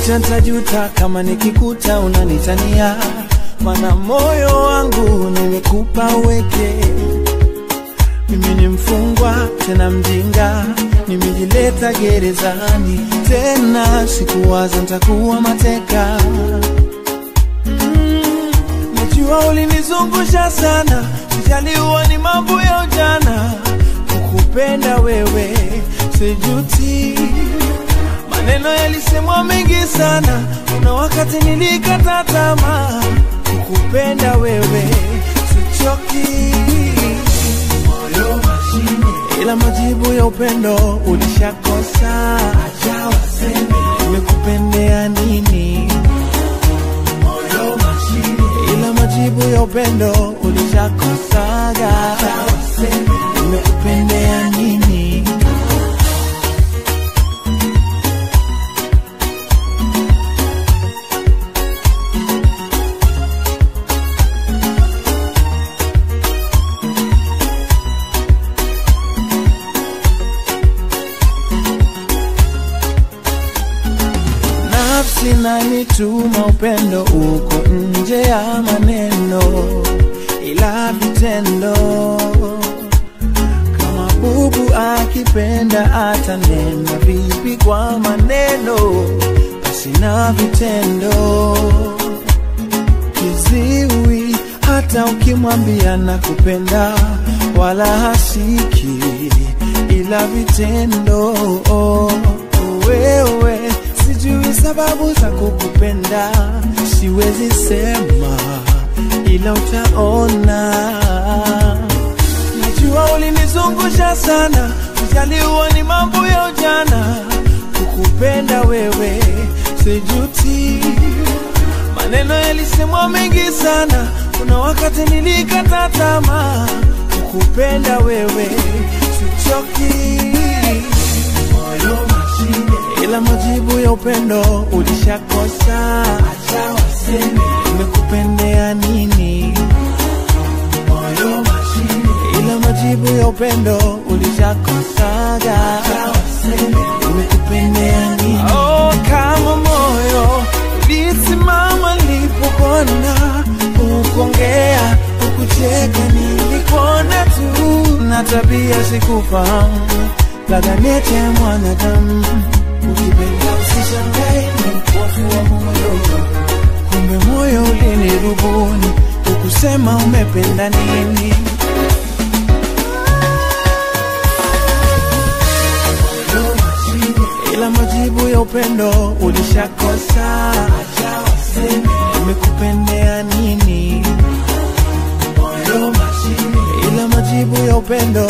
Acha ntajuta kama nikikuta unanitania, mana moyo wangu nimekupa weke. Mimi ni mfungwa tena mjinga, nimejileta gerezani tena, sikuwaza ntakuwa mateka. Mm, Najua ulinizungusha sana, sijaliwa ni mambo ya ujana, kukupenda wewe sijuti. Maneno yalisemwa mengi sana, kuna wakati nilikata tamaa, kukupenda wewe sichoki. Moyo mashine, ila majibu ya upendo ulishakosa. Acha waseme nimekupendea nini. Moyo mashine, ila majibu ya upendo ulishakosaga. Acha waseme nimekupendea nini. nafsi nanituma upendo uko nje ya maneno, ila vitendo. Kama bubu akipenda atanena vipi kwa maneno, basi na vitendo. Kiziwi hata ukimwambia nakupenda, wala hasiki, ila vitendo. Wewe sijui sababu za kukupenda, siwezi sema, ila utaona. Najua ulinizungusha sana, ujaliwa ni mambo ya ujana. Kukupenda wewe sijuti, maneno yalisemwa mengi sana, kuna wakati nilikata tamaa. Kukupenda wewe sichoki, moyo mashine, ila majibu ya upendo ulishakosa. Acha waseme nimekupendea nini, moyo mashine, ila majibu ya upendo ulishakosaga. Acha waseme nimekupendea nini. Oh, kama moyo ulisimama nilipopona, ukuongea ukucheka, nilikuona tu na tabia sikufahamu, laganete mwanadamu ukipenda usishangae, ni mpofu wa moyo, kumbe moyo ulinirubuni, ukusema umependa nini. ila majibu ya upendo ulishakosa. Acha waseme nimekupendea nini, moyo mashine, ila majibu ya upendo